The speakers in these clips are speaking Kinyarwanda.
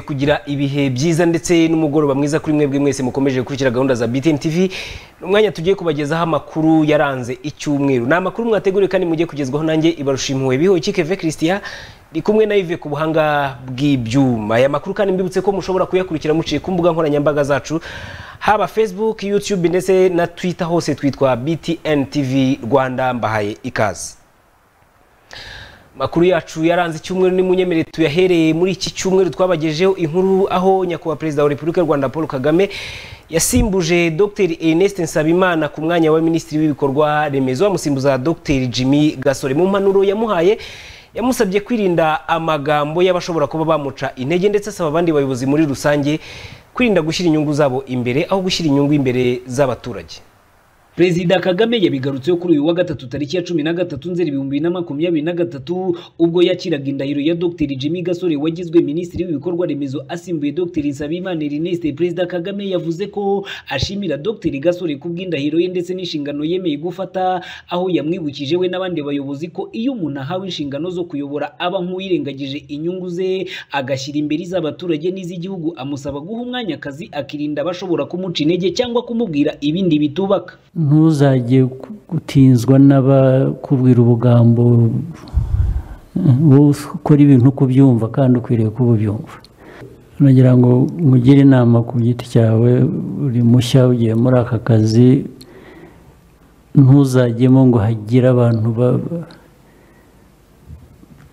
kugira ibihe byiza ndetse n'umugoroba mwiza kuri mwebwe mwese mukomeje gukurikira gahunda za BTN TV umwanya tugiye kubagezaho amakuru yaranze icyumweru ni amakuru mwateguriye kandi mugiye kugezwaho nanjye ibarushimuwe biho ikikeve christian ni kumwe na Yves ku buhanga bw'ibyuma aya makuru kandi mbibutse ko mushobora kuyakurikira muciye ku mbuga nkoranyambaga zacu haba facebook youtube ndetse na twitter hose twitwa BTN TV Rwanda mbahaye ikaze makuru yacu yaranze icyumweru n'umunyemerere tuyahereye muri iki cyumweru twabagejeho inkuru aho nyakubahwa perezida wa repubulika y'u rwanda paul kagame yasimbuje dr ernest nsabimana ku mwanya wa minisitiri w'ibikorwa remezo amusimbuza dr jimmy gasore mu mpanuro yamuhaye yamusabye kwirinda amagambo y'abashobora kuba bamuca intege ndetse asaba abandi bayobozi muri rusange kwirinda gushyira inyungu zabo imbere aho gushyira inyungu imbere z'abaturage perezida kagame yabigarutseho kuri uyu wa gatatu tariki ya cumi na gatatu nzeri ibihumbi na makumyabiri na gatatu ubwo yakiraga indahiro ya dr jimmy gasore wagizwe minisitiri w'ibikorwa remezo asimbuye dr nsabimana erneste perezida kagame yavuze ko ashimira dr gasore ku bw'indahiro ye ndetse n'inshingano yemeye gufata aho yamwibukije we n'abandi bayobozi ko iyo umuntu ahawe inshingano zo kuyobora aba nk'uwirengagije inyungu ze agashyira imbere iz'abaturage n'iz'igihugu amusaba guha umwanya akazi akirinda abashobora kumuca intege cyangwa kumubwira ibindi bitubaka ntuzajye gutinzwa n'abakubwira ubugambo wowe ukora ibintu uko ubyumva kandi ukwiriye kuba ubyumva nagira ngo mugire inama ku giti cyawe uri mushya ugiye muri aka kazi ntuzagemo ngo hagire abantu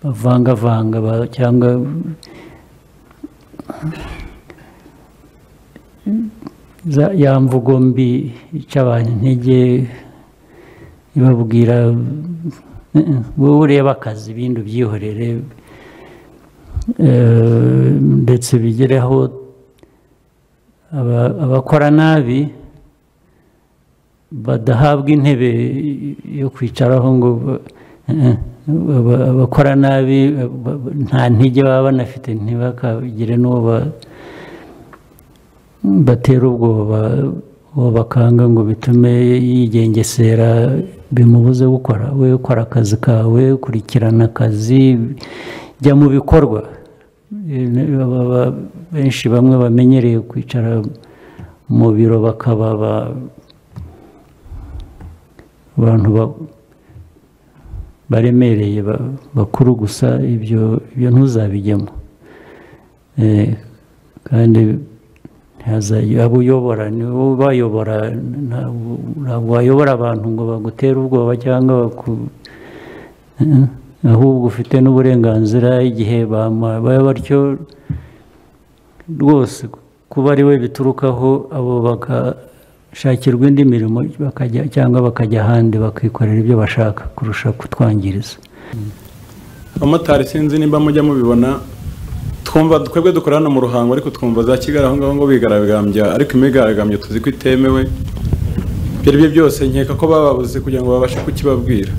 bavangavanga cyangwa ya mvugo mbi ica abantu intege ibabwira wowe ureba akazi ibindi ubyihorere ndetse bigereho abakora nabi badahabwa intebe yo kwicaraho ngo abakora nabi nta ntege baba banafite ntibakagire n'uwo batera ubwoba uwo bakanga ngo bitume yigengesera bimubuze gukora we ukora akazi kawe ukurikirana akazi jya mu bikorwa benshi bamwe bamenyereye kwicara mu biro bakaba abantu baremereye bakuru gusa ibyo ntuzabijyemo kandi abo uyobora ni wowe ubayobora ntabwo wayobora abantu ngo bagutere ubwoba cyangwa ahubwo ufite n'uburenganzira igihe baba batyo rwose kuba ari we biturukaho abo bagashakirwa indi mirimo cyangwa bakajya ahandi bakikorera ibyo bashaka kurusha kutwangiriza abamotari sinzi nimba mujya mubibona twumva twebwe dukora hano mu ruhango ariko twumva za kigali aho ngaho ngo bigaragambya ariko imyigaragambyo tuzi ko itemewe ibyo ari byo byose nkeka ko bababuze kugira ngo babashe kukibabwira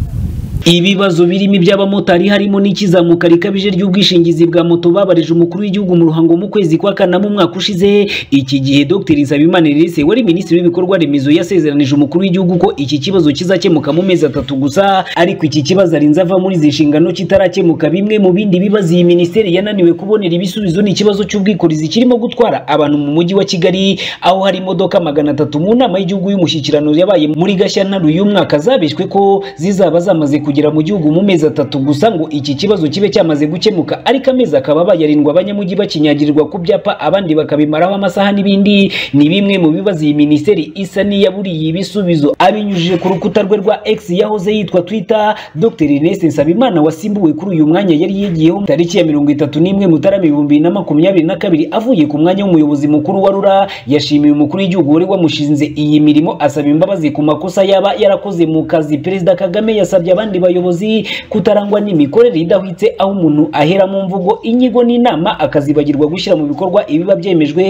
ibibazo birimo iby'abamotari harimo n'ikizamuka rikabije ry'ubwishingizi bwa moto babarije umukuru w'igihugu mu ruhango mu kwezi kwa kane mu mwaka ushize iki gihe Dr Nsabimana Elise wari minisitiri w'ibikorwa remezo yasezeranije umukuru w'igihugu ko iki kibazo kizakemuka mu mezi atatu gusa ariko iki kibazo arinze ava muri izi nshingano kitarakemuka bimwe mu bindi bibazo iyi minisiteri yananiwe kubonera ibisubizo ni ikibazo cy'ubwikorezi kirimo gutwara abantu mu mujyi wa Kigali aho hari imodoka magana atatu mu nama y'igihugu y'umushyikirano yabaye muri Gashyantare uyu mwaka zabishwe ko zizaba zamaze kugira kugera mu gihugu mu mezi atatu gusa ngo iki kibazo kibe cyamaze gukemuka ariko amezi akaba bayarindwa abanyamujyi bakinyagirirwa ku byapa abandi bakabimaraho amasaha n'ibindi ni bimwe mu bibazo iyi minisiteri isa n'iyaburiye ibisubizo abinyujije ku rukuta rwe rwa X yahoze yitwa Twitter Dr Ernest Nsabimana wasimbuwe kuri uyu mwanya yari yigiyeho tariki ya mirongo itatu n'imwe Mutarama ibihumbi na makumyabiri na kabiri avuye ku mwanya w'umuyobozi mukuru wa RURA yashimiye umukuru w'igihugu wari wamushinze iyi mirimo asaba imbabazi ku makosa yaba yarakoze mu kazi Perezida Kagame yasabye abandi bayobozi kutarangwa n'imikorere idahwitse aho umuntu ahera mu mvugo inyigo n'inama akazibagirwa gushyira mu bikorwa ibiba byemejwe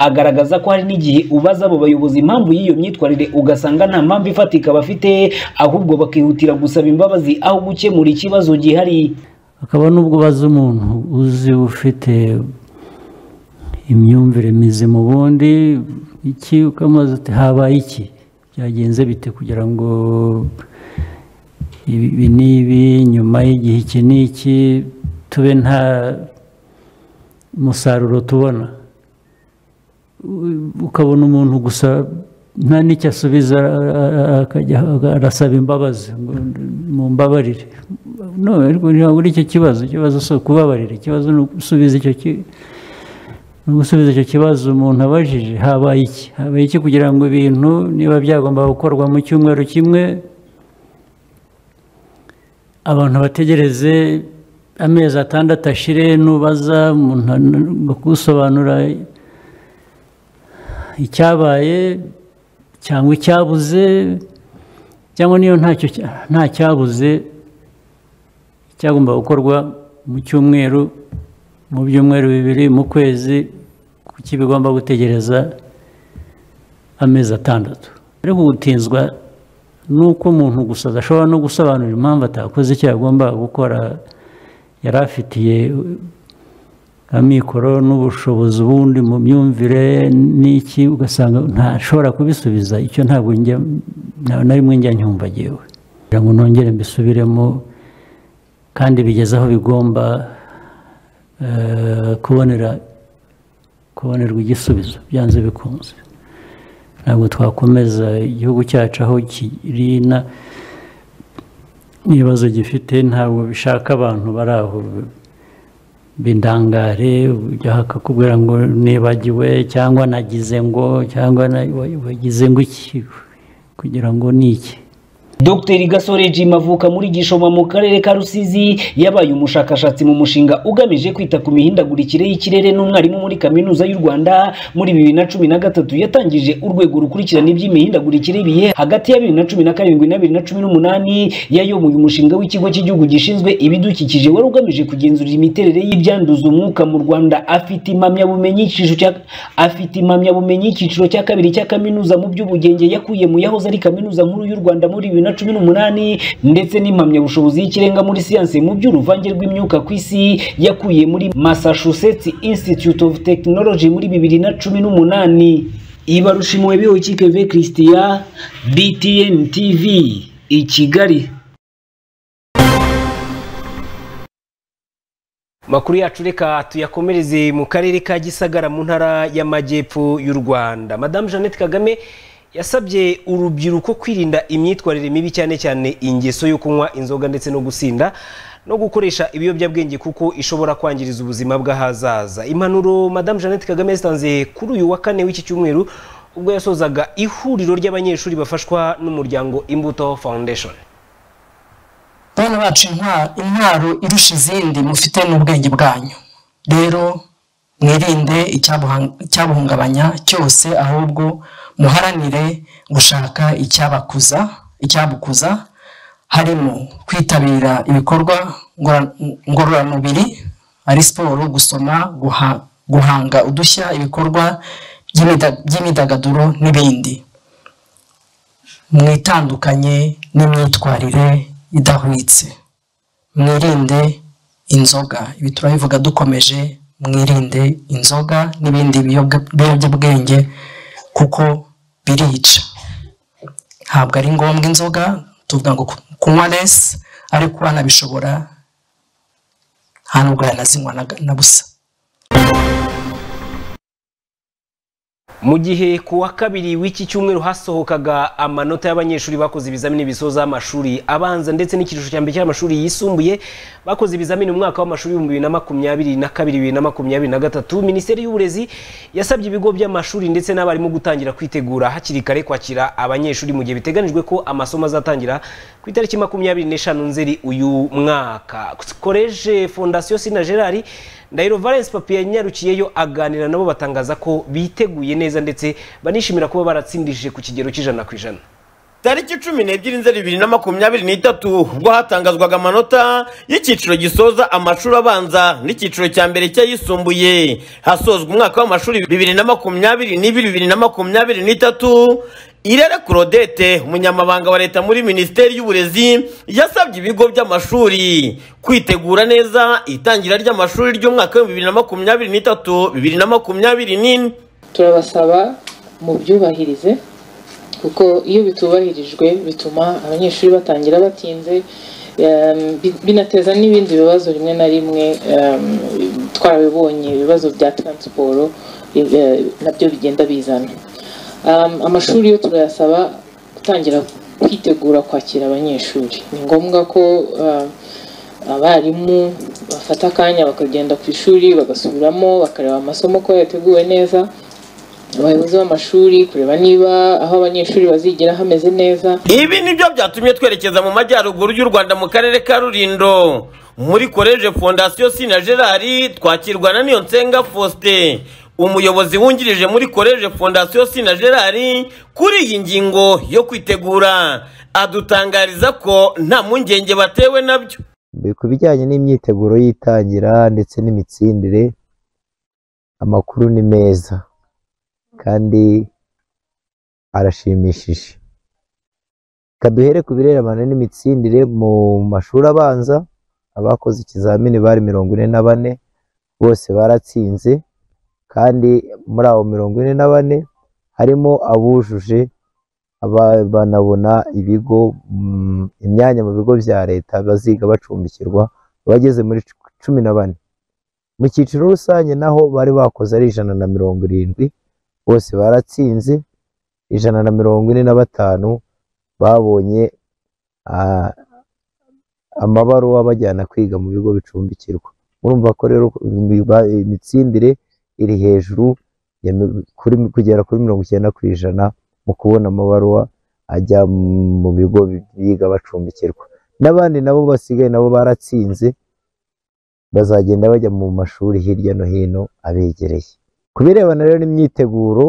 agaragaza ko hari n'igihe ubaza abo bayobozi impamvu y'iyo myitwarire ugasanga nta mpamvu ifatika bafite ahubwo bakihutira gusaba imbabazi aho gukemura ikibazo gihari akaba n'ubwo ubaza umuntu uzi ufite imyumvire mizima ubundi iki ukamaze uti habaye iki byagenze bite kugira ngo ibi ni ibi nyuma y'igihe iki n'iki tube nta umusaruro tubona ukabona umuntu gusa nta n'icyo asubiza akajya arasaba imbabazi ngo mu mbabarire ntabwo ari icyo kibazo ikibazo si ukubabarira ikibazo ni ugusubiza icyo gusubiza icyo kibazo umuntu abajije habaye iki habaye iki kugira ngo ibintu niba byagomba gukorwa mu cyumweru kimwe abantu bategereze amezi atandatu ashire nubaza umuntu gusobanura icyabaye cyangwa icyabuze cyangwa niyo nta cyabuze cyagomba gukorwa mu cyumweru mu byumweru bibiri mu kwezi kuki bigomba gutegereza amezi atandatu ariko gutinzwa nuko umuntu gusa adashobora no gusobanura impamvu atakoze icyo yagomba gukora yari afitiye amikoro n'ubushobozi ubundi mu myumvire n'iki ugasanga ntashobora kubisubiza icyo ntabwo na rimwe njya nyumva agewe kugira ngo nongere mbisubiremo kandi bigeze aho bigomba kubonera kubonerwa igisubizo byanze bikunze ntabwo twakomeza igihugu cyacu aho kiri n'ibibazo gifite ntabwo bishaka abantu bari aho bindangare ujya akakubwira ngo nibagiwe cyangwa nagize ngo cyangwa wagize ngo iki kugira ngo ni iki Dr gasore jim avuka muri gishoma mu karere ka rusizi yabaye umushakashatsi mu mushinga ugamije kwita ku mihindagurikire y'ikirere n'umwarimu muri kaminuza y'u rwanda muri bibiri na cumi na gatatu yatangije urwego rukurikirana iby'imihindagurikire y'ibihe hagati ya bibiri na cumi na karindwi na bibiri na cumi n'umunani yayoboye umushinga w'ikigo cy'igihugu gishinzwe ibidukikije wari ugamije kugenzura imiterere y'ibyanduza umwuka mu rwanda afite impamyabumenyi afite impamyabumenyi icyiciro cya kabiri cya kaminuza mu by'ubugenge yakuye mu yahoze ari kaminuza nkuru y'u rwanda muri bibiri na cumi n'umunani ndetse n'impamyabushobozi y'ikirenga muri siyansi mu by'uruvange rw'imyuka ku isi yakuye muri Massachusetts Institute of Technology muri bibiri na cumi n'umunani ibarushimuwe bihoyikeve christian btn tv i kigali makuru yacu reka tuyakomereze mu karere ka gisagara mu ntara y'amajyepfo y'u rwanda madamu jeannette kagame yasabye urubyiruko kwirinda imyitwarire mibi cyane cyane ingeso yo kunywa inzoga ndetse no gusinda no gukoresha ibiyobyabwenge kuko ishobora kwangiriza ubuzima bw'ahazaza impanuro madamu jeannette kagame yazitanze kuri uyu wa kane w'iki cyumweru ubwo yasozaga ihuriro ry'abanyeshuri bafashwa n'umuryango imbuto foundation bana bacu intwaro irusha izindi mufite n'ubwenge bwanyu rero mwirinde icyabuhungabanya cyose ahubwo muharanire gushaka icyabakuza icyabukuza harimo kwitabira ibikorwa ngororamubiri ari siporo gusoma guhanga udushya ibikorwa by'imyidagaduro n'ibindi mwitandukanye n'imyitwarire idahwitse mwirinde inzoga ibi turabivuga dukomeje mwirinde inzoga n'ibindi biyobyabwenge kuko birica ntabwo ari ngombwa inzoga tuvuga ngo kunywa resi ariko banabishobora nta nubwo yanazinywa na busa mu gihe ku wa kabiri w'iki cyumweru hasohokaga amanota y'abanyeshuri bakoze ibizamini bisoza amashuri abanza ndetse n'ikirushyo cya mbere cy'amashuri yisumbuye bakoze ibizamini mu mwaka w'amashuri ibihumbi bibiri na makumyabiri na kabiri bibiri na makumyabiri na gatatu minisiteri y'uburezi yasabye ibigo by'amashuri ndetse n'abarimu gutangira kwitegura hakiri kare kwakira abanyeshuri mu gihe biteganijwe ko amasomo azatangira ku itariki makumyabiri n'eshanu nzeri uyu mwaka koleje fondasiyo sina gerard ndahiro valence papi yanyarukiyeyo aganira nabo batangaza ko biteguye neza ndetse banishimira kuba baratsindije ku kigero cy'ijana ku ijana tariki cumi n'ebyiri nzeri bibiri na makumyabiri n'itatu ubwo hatangazwaga amanota y'icyiciro gisoza amashuri abanza n'icyiciro cya mbere cy'ayisumbuye hasozwa umwaka w'amashuri bibiri na makumyabiri n'ibiri bibiri na makumyabiri n'itatu irere claudette umunyamabanga wa leta muri minisiteri y'uburezi yasabye ibigo by'amashuri kwitegura neza itangira ry'amashuri ry'umwaka w'ibihumbi bibiri na makumyabiri n'itatu bibiri na makumyabiri n'ine turabasaba mubyubahirize kuko iyo bitubahirijwe bituma abanyeshuri batangira batinze um, bi- binateza n'ibindi bibazo rimwe na rimwe um, twarabibonye ibibazo bya taransiporo eh, nabyo bigenda bizana Um, amashuri yo turayasaba gutangira kwitegura kwakira abanyeshuri ni ngombwa ko uh, abarimu bafata akanya bakagenda ku ishuri bagasubiramo bakareba amasomo ko yateguwe neza abayobozi b'amashuri kureba niba aho abanyeshuri bazigira hameze neza ibi nibyo byatumye twerekeza mu majyaruguru y'u rwanda mu karere ka rurindo muri koleje fondasiyo sina gerard twakirwa na nsenga faustin umuyobozi wungirije muri koleje fondasiyo sina gerard kuri iyi ngingo yo kwitegura adutangariza ko nta mpungenge batewe nabyo ku bijyanye n'imyiteguro y'itangira ndetse n'imitsindire amakuru ni meza kandi arashimishije reka duhere ku birebana n'imitsindire mu mashuri abanza abakoze ikizamini bari mirongo ine na bane bose baratsinze kandi muri abo mirongo ine na bane harimo abujuje aba- banabona ibigo mm, imyanya mu bigo bya leta baziga bacumbikirwa abageze muri cu- cumi na bane mu cyiciro rusange naho bari bakoze ari ijana na mirongo irindwi bose baratsinze ijana na mirongo ine na batanu babonye ah, amabaruwa abajyana kwiga mu bigo bicumbikirwa urumva ko rero imi- ba- imitsindire iri hejuru ya mi- kuri- kugera kuri mirongo icyenda ku ijana mu kubona amabaruwa ajya mu bigo biga bacumbikirwa n'abandi nabo basigaye nabo baratsinze bazagenda bajya mu mashuri hirya no hino abegereye ku birebana rero n'imyiteguro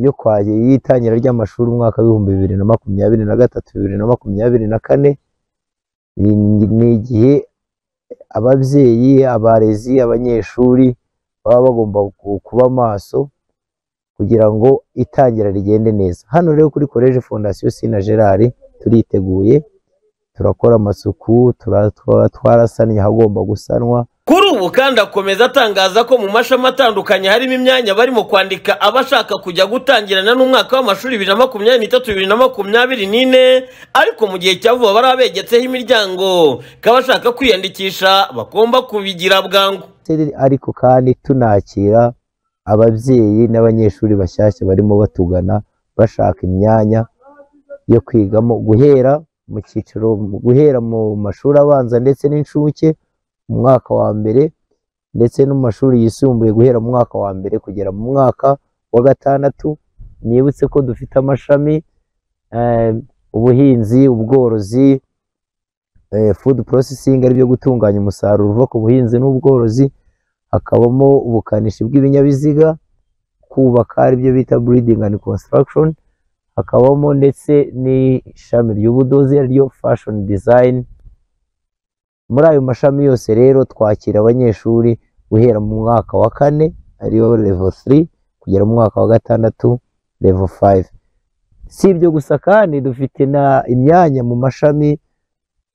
yo kwaje y'itangira ry'amashuri umwaka w'ibihumbi bibiri na makumyabiri na gatatu bibiri na makumyabiri na kane ni ni igihe ababyeyi abarezi abanyeshuri baba bagomba ku- kuba maso kugira ngo itangira rigende neza hano rero kuri koleje fondasiyo sina gerard turiteguye turakora amasuku tura- twa- twarasannye ahagomba gusanwa kuri ubu kandi akomeza atangaza ko mu mashami atandukanye harimo imyanya barimo kwandika abashaka kujya gutangirana n'umwaka w'amashuri bibiri na makumyabiri n'itatu bibiri na makumyabiri n'ine ariko mu gihe cya vuba bari abegetseho imiryango ko abashaka kwiyandikisha bagomba kubigira bwangu Minisiteri, ariko kandi tunakira ababyeyi n'abanyeshuri bashyashya barimo batugana bashaka imyanya yo kwigamo guhera mu cyiciro guhera mu mashuri abanza ndetse n'incuke mu mwaka wa mbere ndetse no mu mashuri yisumbuye guhera mu mwaka wa mbere kugera mu mwaka wa gatandatu nibutse ko dufite amashami eh, ubuhinzi ubworozi eh, food processing ari byo gutunganya umusaruro uva ku buhinzi n'ubworozi hakabamo ubukanishi bw'ibinyabiziga kubaka ari byo bita breeding and construction hakabamo ndetse n'ishami ry'ubudozi ari ryo fashion design muri ayo mashami yose rero twakira abanyeshuri guhera mu mwaka wa kane ariyo level 3 kugera mu mwaka wa gatandatu level 5 si ibyo gusa kandi dufite na imyanya mu mashami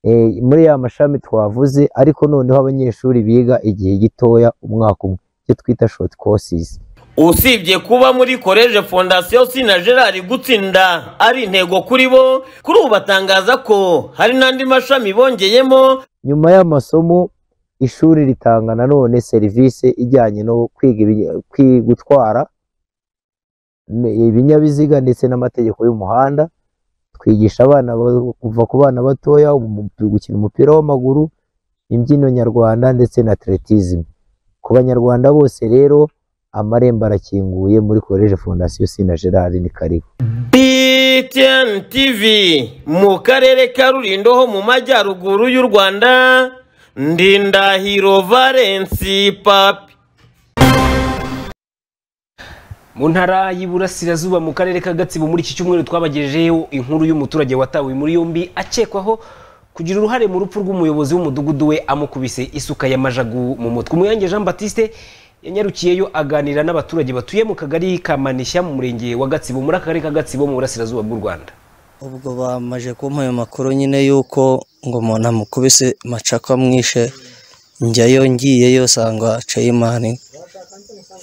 eh, muri ya mashami twavuze ariko noneho abanyeshuri biga igihe gitoya umwaka umwe icyo twita short courses usibye kuba muri koleje fondasiyo sina gerard gutsinda ari intego kuri bo kuri ubu batangaza ko hari n'andi mashami bongeyemo nyuma y'amasomo ishuri ritanga nanone serivisi ijyanye no kwiga ibinya- kwi- gutwara ne- ibinyabiziga ndetse n'amategeko y'umuhanda twigisha abana ba- kuva ku bana batoya umu- gukina umupira w'amaguru imbyino nyarwanda ndetse na atletism ku banyarwanda bose rero amarembo arakinguye muri koleje fondasiyo sina gerard ni karibu BTN TV mu karere ka Rulindo ho mu majyaruguru y'u Rwanda Ndindahiro Valence Papi mu ntara y'iburasirazuba mu karere ka gatsibo muri iki cyumweru twabagejejeho inkuru y'umuturage watawe muri yombi akekwaho kugira uruhare mu rupfu rw'umuyobozi w'umudugudu we amukubise isuka ya majagu mu mutwe umuyange jean batiste yanyarukiyeyo aganira n'abaturage batuye mu kagari ka manishya mu murenge wa gatsibo muri aka karere ka gatsibo mu burasirazuba bw'u rwanda ubwo bamaje kumpa ayo makuru nyine y'uko ngo umuntu amukubise macaka mwishe njyayo ngiyeyo sanga ceyimani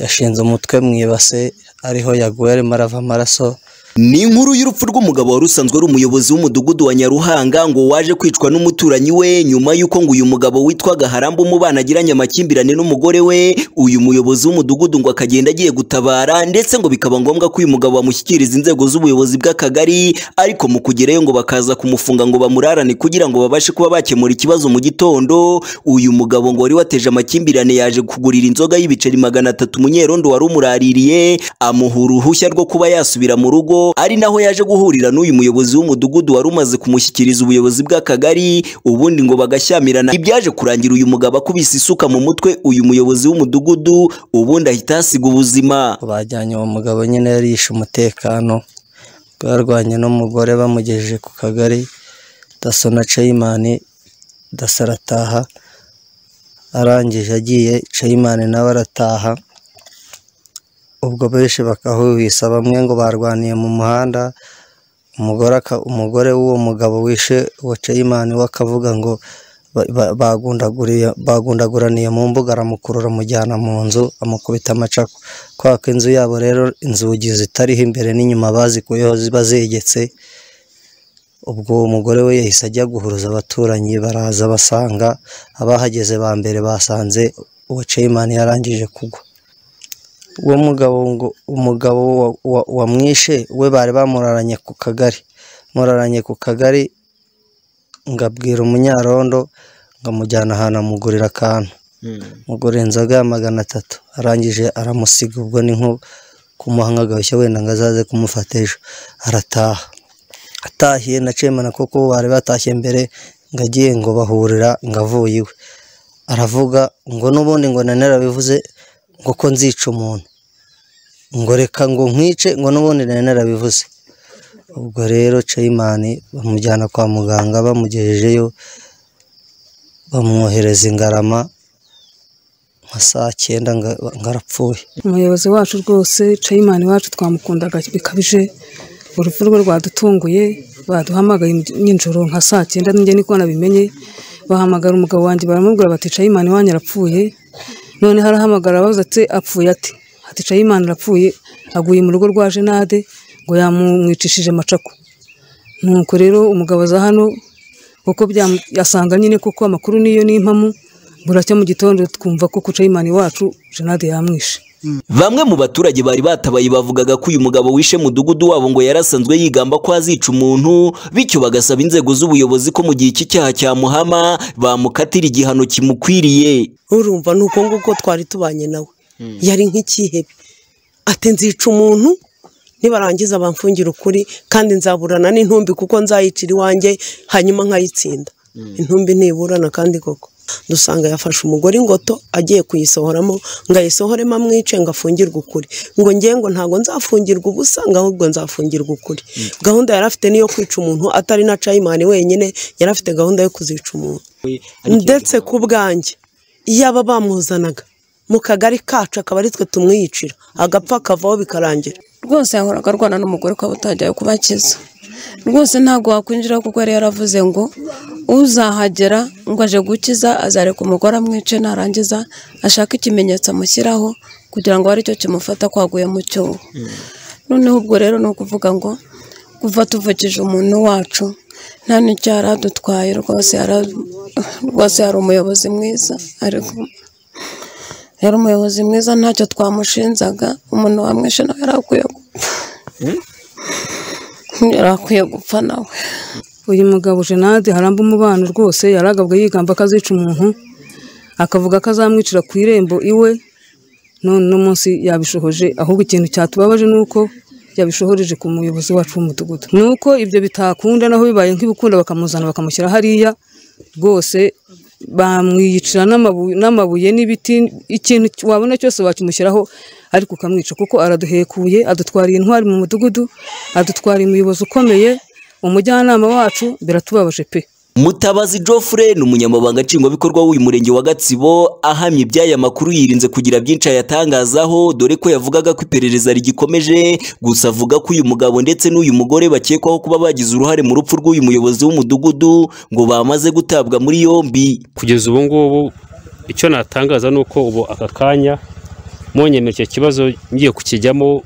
yashinze umutwe mu ibase ariho yaguye arimo arava amaraso ni inkuru y'urupfu rw'umugabo wari usanzwe ari umuyobozi w'umudugudu wa nyaruhanga ngo waje kwicwa n'umuturanyi we nyuma y'uko ngo uyu mugabo witwaga harambu umubana agiranye amakimbirane n'umugore we uyu muyobozi w'umudugudu ngo akagenda agiye gutabara ndetse ngo bikaba ngombwa ko uyu mugabo bamushyikiriza inzego z'ubuyobozi bw'akagari ariko mu kugerayo ngo bakaza kumufunga ngo bamurarane kugira ngo babashe kuba bakemura ikibazo mu gitondo uyu mugabo ngo wari wateje amakimbirane yaje kugurira inzoga y'ibiceri magana atatu munyerondo wari umuraririye amuha uruhushya rwo kuba yasubira mu rugo ari naho yaje guhurira n'uyu muyobozi w'umudugudu wari umaze kumushyikiriza ubuyobozi bw'akagari ubundi ngo bagashyamirana ibyaje kurangira uyu mugabo akubise isuka mu mutwe uyu muyobozi w'umudugudu ubundi ahita ahasiga ubuzima bajyanye uwo mugabo nyine yarishe umutekano barwanye n'umugore bamugejeje ku kagari daso na ceyimani daso arataha arangije agiye ceyimani nawe arataha ubwo benshi bakahuhisa bamwe ngo barwaniye mu muhanda umugore aka- umugore w'uwo mugabo wishe uwo ceyimani we akavuga ngo ba- ba- bagundaguriye- bagundaguraniye mu mbuga aramukurura amujyana mu nzu amukubita amacako kubera ko inzu yabo rero inzugi zitariho imbere n'inyuma bazikuyeho ziba zegetse ubwo uwo mugore we yahise ajya guhuruza abaturanyi baraza basanga abahageze ba mbere basanze uwo ceyimani yarangije kugwa uwo mugabo ngo umugabo wa- wa- wamwishe we bari bamuraranye ku kagari muraranye ku kagari ngo abwira umunyarondo ngo amujyana ahantu amugurira akantu mugura inzoga ya magana atatu arangije aramusiga ubwo ni nko kumuha nk'agahushya wenda ngo azaze kumufata ejo arataha atahiye na cemana kuko bari batashye mbere ngo agiye ngo bahurira ngo avuye iwe aravuga ngo n'ubundi ngo na narabivuze ngo ko nzica umuntu ngo reka ngo nkwice ngo n'ubundi na narabivuze ubwo rero ceyimani bamujyana kwa muganga bamugejejeyo bamwohereza ingarama nka saa cyenda nga- ngo arapfuye umuyobozi wacu rwose ceyimani wacu twamukundaga bikabije urupfu rwe rwadutunguye baduhamagaye nijoro nka saa cyenda ninjye niko nabimenye bahamagara umugabo wanjye baramubwira bati ceyimani wanyu arapfuye noneho arahamagara abaza ati apfuye ati ati ceyimani arapfuye aguye mu rugo rwa jenade ngo yamumwicishije amacako nuko rero umugabo aza hano kuko byamu- yasanga nyine kuko amakuru niyo n'impamu buracya mu gitondo twumva ko ku ceyimani wacu jenade yamwishe Bamwe mu baturage bari batabaye bavugaga ko uyu mugabo wishe mudugudu wabo ngo yarasanzwe yigamba ko azica umuntu bityo bagasaba inzego z'ubuyobozi ko mu gihe iki cyaha cyamuhama bamukatira igihano kimukwiriye urumva ni uko nguko twari tubanye nawe yari nk'ikihebe ati nzica umuntu nibarangiza bamfungira ukuri kandi nzaburana n'intumbi kuko nzayicira iwanjye hanyuma nkayitsinda intumbi ntiburana kandi koko dusanga yafashe umugore ingoto agiye kuyisohoramo ngo ayisohoremo amwice ngo afungirwe ukuri ngo njye ngo ntabwo nzafungirwa ubusa ngo ahubwo nzafungirwa ukuri gahunda yari afite niyo kwica umuntu atari na cayimani wenyine yari afite gahunda yo kuzica umuntu ndetse ku bwanjye iyo aba bamuzanaga mu kagari kacu akaba ari twe tumwiyicira agapfa akavaho bikarangira rwose yahoraga arwana n'umugore ukaba utajyayo kubakiza rwose ntabwo wakwinjira kuko yari yaravuze ngo uzahagera ngo aje gukiza azareka umugore amwice narangiza ashake ikimenyetso amushyiraho kugira ngo abe aricyo kimufata kwaguye mu cyobo noneho ubwo rero ni ukuvuga ngo kuva tuvukije umuntu wacu nta n'icyo yari adutwaye rwose yara- rwose yari umuyobozi mwiza ariko yari umuyobozi mwiza ntacyo twamushinzaga umuntu wamwishe nawe yari akwiye gupfa yari akwiye gupfa nawe uyu mugabo jenade haramba umubano rwose yaragabwe yigamba ko azica umuntu akavuga ko azamwicira ku irembo iwe none uno munsi yabishohoje ahubwo ikintu cyatubabaje ni uko yabishohoreje ku muyobozi wacu w'umudugudu ni uko ibyo bitakunda naho bibaye nk'ibikunda bakamuzana bakamushyira hariya rwose bamwiyicira n'amabu- n'amabuye n'ibiti ikintu wabona cyose wakimushyiraho ariko ukamwica kuko araduhekuye adutwariye intwari mu mudugudu adutwariye umuyobozi ukomeye umujyanama wacu biratubabaje pe Mutabazi Geoffrey ni umunyamabanga nshingwabikorwa w'uyu murenge wa Gatsibo ahamya iby'aya makuru yirinze kugira byinshi ayatangazaho dore ko yavugaga ko iperereza rigikomeje gusa avuga ko uyu mugabo ndetse n'uyu mugore bakekwaho kuba bagize uruhare mu rupfu rw'uyu muyobozi w'umudugudu ngo bamaze gutabwa muri yombi kugeza ubu ngubu icyo natangaza ni uko ubu aka kanya mwonyemerera icyo kibazo ngiye kukijyamo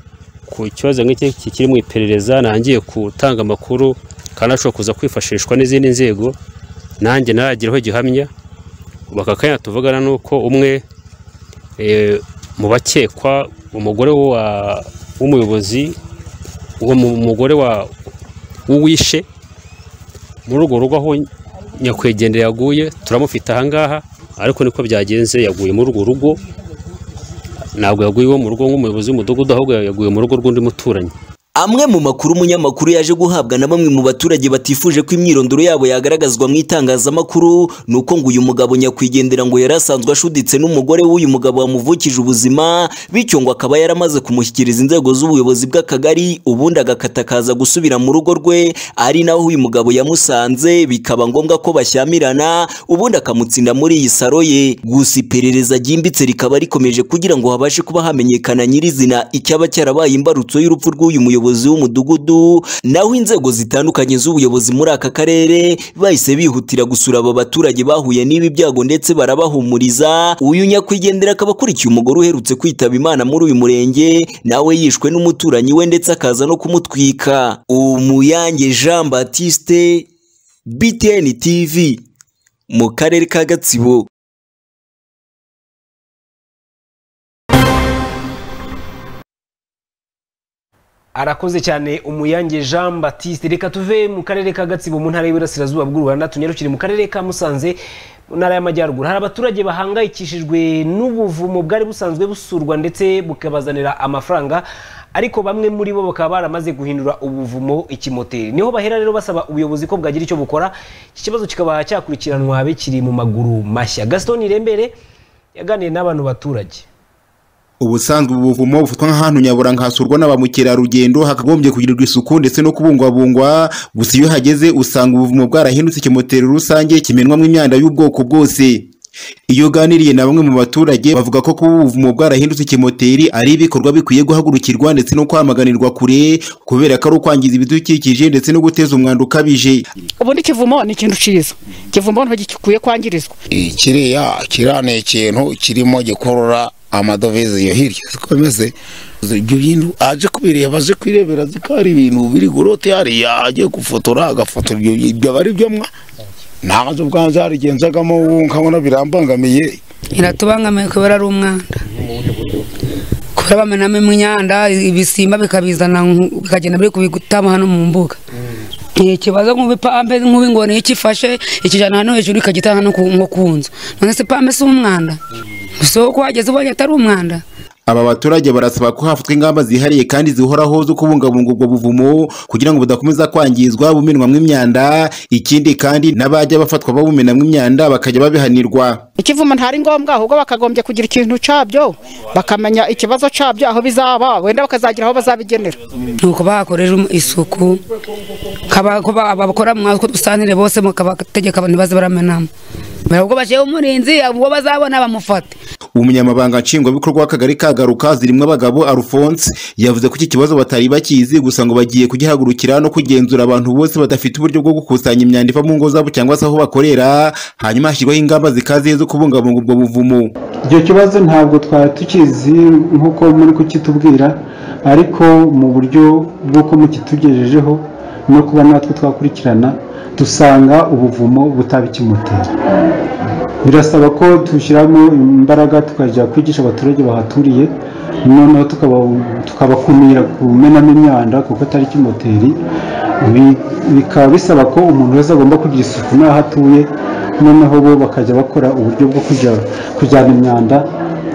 ku kibazo nk'iki kiri mu iperereza nangiye gutanga amakuru kandi ashobora kuza kwifashishwa n'izindi nzego nanjye naragiraho gihamya ubu aka kanya tuvugana ni uko umwe eh, mu bakekwa umugore wa- w'umuyobozi uwo mu- umugore wa- w'uwishe muri urwo rugo aho nyakwigendera yaguye turamufite ahangaha ariko niko byagenze yaguye muri urwo rugo ntabwo yaguye iwe mu rugo nk'umuyobozi w'umudugudu ahubwo yaguye mu rugo rw'undi muturanyi amwe mu makuru umunyamakuru yaje guhabwa na bamwe mu baturage batifuje ko imyirondoro yabo yagaragazwa mu itangazamakuru ni uko ngo uyu mugabo nyakwigendera ngo yari asanzwe ashuditse n'umugore w'uyu mugabo wamuvukije ubuzima bityo ngo akaba yaramaze kumushyikiriza inzego z'ubuyobozi bw'akagari ubundi agakata akaza gusubira mu rugo rwe ari naho uyu mugabo yamusanze bikaba ngombwa ko bashyamirana ubundi akamutsinda muri iyi saro ye gusa iperereza ryimbitse rikaba rikomeje kugira ngo habashe kuba hamenyekana nyirizina icyaba cyarabaye imbarutso y'urupfu rw'uyu muyobozi w'umudugudu naho inzego zitandukanye z'ubuyobozi muri aka karere bahise bihutira gusura aba baturage bahuye n'ibi byago ndetse barabahumuriza uyu nyakwigendera akaba akurikiye umugore uherutse kwitaba imana muri uyu murenge nawe yishwe n'umuturanyi we ndetse akaza no kumutwika umuyange jean batiste btn tv mu karere ka gatsibo arakoze cyane umuyange jean batiste reka tuve mu karere ka gatsibo mu ntara y'iburasirazuba bw'u rwanda tunyarukire mu karere ka musanze mu ntara y'amajyaruguru hari abaturage bahangayikishijwe n'ubuvumo bwari busanzwe busurwa ndetse bukabazanira amafaranga ariko bamwe muri bo bakaba baramaze guhindura ubuvumo ikimoteri niho bahera rero basaba ubuyobozi ko bwagira icyo bukora iki kibazo kikaba cyakurikiranwa bikiri mu maguru mashya gaston irembere yaganiriye n'abantu baturage ubusanzwe ubuvumo bufatwa nk'ahantu nyaburanga hasurwa na ba mukerarugendo hakagombye kugirirwa isuku ndetse no kubungwabungwa gusa iyo uhageze usanga ubuvumo bwarahindutse ikimoteri rusange kimenwamo imyanda y'ubwoko bwose iyo uganiriye na bamwe mu baturage bavuga ko kuba ubuvumo bwarahindutse ikimoteri ari ibikorwa bikwiye guhagurukirwa ndetse no kwamaganirwa kure kubera ko ari ukwangiza ibidukikije ndetse no guteza umwanda ukabije ubundi ikivumo ni ikintu cyiza ikivumo ntigikwiye kwangirizwa kiriya kiriya ni ikintu kirimo gikurura amadovize iyo hirya siko bimeze ibyo bintu aje kubireba aje kwirebera ziko hari ibintu biri gorote hariya agiye gufotora agafotora ibyo ibyo aba ari byo mwa ntazo ubwanjye harigenzagamo ubu nkabona birambangamiye iratubangamiye kubera ari umwanda kubera bamenamo imyanda ibisimba bikabizana bikagenda biri kubigutama hano mu mbuga ni ikibazo nk'ubipambe nk'ubingoni iyo ikifashe ikijana hano hejuru ikagitanga no ku nko ku nzu none se pambe si umwanda so ko wageze ubonye atari umwanda aba baturage barasaba ko hafatwa ingamba zihariye kandi zihoraho zo kubungabunga ubwo buvumo kugira ngo budakomeza kwangizwa bumenwamo imyanda ikindi kandi n'abajya bafatwa babumenamo imyanda bakajya babihanirwa ikivumo ntari ngombwa ahubwo bakagombye kugira ikintu cyabyo bakamenya ikibazo cyabyo aho bizaba wenda bakazagira aho bazabigenera ni uko bahakorera isuku kaba- ko ba- abakora mu mwaka dusanire bose mukabategeka abantu baze baramenamo ubwo bashyiraho umurinzi ubwo bazabona bamufate umunyamabanga nshingwabikorwa w'akagari kagaruka zirimo abagabo arufonse yavuze ko iki kibazo batari bakizi gusa ngo bagiye kugihagurukira no kugenzura abantu bose badafite uburyo bwo gukusanya imyanda iva mu ngo zabo cyangwa se aho bakorera hanyuma hashyirwaho ingamba zikaziye zo kubungabunga ubwo buvumo icyo kibazo ntabwo twari tukizi nk'uko muri kukitubwira ariko mu buryo bw'uko mukitugejejeho no kuba natwe twakurikirana dusanga ubuvumo butaba ikimoteri birasaba ko dushyiramo imbaraga tukajya kwigisha abaturage bahaturiye noneho tukaba- tukabakumira kumenamo imyanda kuko atari ikimoteri Bi- bikaba bisaba ko umuntu wese agomba kugira isuku n'aho atuye noneho bo bakajya bakora uburyo bwo kujya kujyana imyanda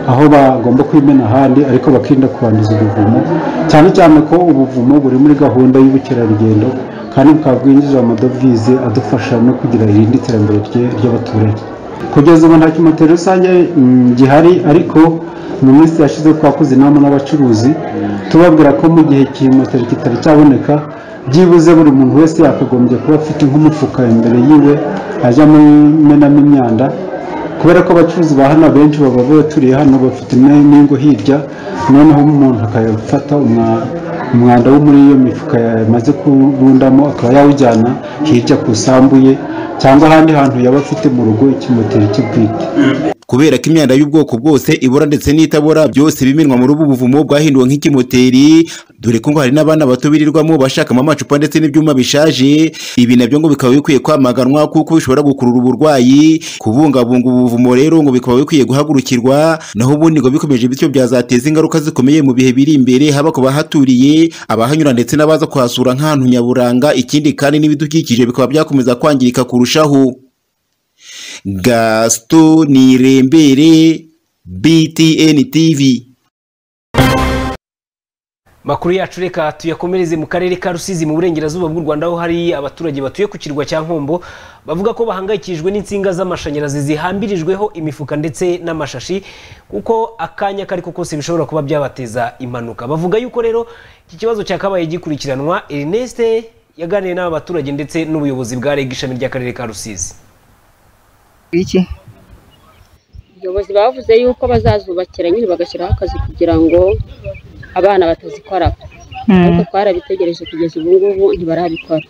aho bagomba kwimena ahandi ariko bakirinda kubanduza ubuvumo cyane cyane ko ubuvumo buri muri gahunda y'ubukerarugendo kandi bukaba bwinjiza amadovize adufasha no kugira irindi terambere rye- ry'abaturage kugeza ubu nta kimoteri rusange mm, gihari ariko mu minsi yashize twakoze inama n'abacuruzi tubabwira ko mu gihe kimoteri kitari cyaboneka byibuze buri muntu wese yakagombye kuba afite nk'umufuka imbere yiwe ajyamo imenamo imyanda kubera ko abacuruzi ba hano benshi baba baturiye hano bafite ne- n'ingo hirya noneho umuntu akayafata umwa- umwanda wo muri iyo mifuka yamaze kurundamo akaba yawujyana hirya ku isambu ye cyangwa ahandi hantu yaba afite mu rugo ikimoteri cye bwite kubera ko imyanda y'ubwoko bwose ibora ndetse n'itabora byose biminwa muri ubu buvumo bwahinduwe nk'ikimoteri dore ko ngo hari n'abana bato birirwamo bashakamo amacupa ndetse n'ibyuma bishaje ibi nabyo ngo bikaba bikwiye kwamaganwa kuko bishobora gukurura uburwayi kubungabunga ubu buvumo rero ngo bikaba bikwiye guhagurukirwa naho ubundi ngo bikomeje bityo byazateza ingaruka zikomeye mu bihe biri imbere haba ku bahaturiye abahanyura ndetse n'abaza kuhasura nk'ahantu nyaburanga ikindi kandi n'ibidukikije bikaba byakomeza kwangirika kurushaho gaston nirembere btn tv makuru yacu reka tuyakomereze mu karere ka rusizi mu burengerazuba bw'u rwanda aho hari abaturage batuye ku kirwa cya nkombo bavuga ko bahangayikishijwe n'insinga z'amashanyarazi zihambirijweho imifuka ndetse n'amashashi kuko akanya kari ko kose bishobora kuba byabateza impanuka bavuga yuko rero iki kibazo cyakabaye gikurikiranwa ernest yaganiye n'aba baturage ndetse n'ubuyobozi bwa reg ishami ry'akarere ka rusizi iki abayobozi bavuze yuko bazazubakira nyine bagashyiraho akazi kugira ngo abana batazikora ariko twarabitegereje kugeza ubu ngubu ntibarabikora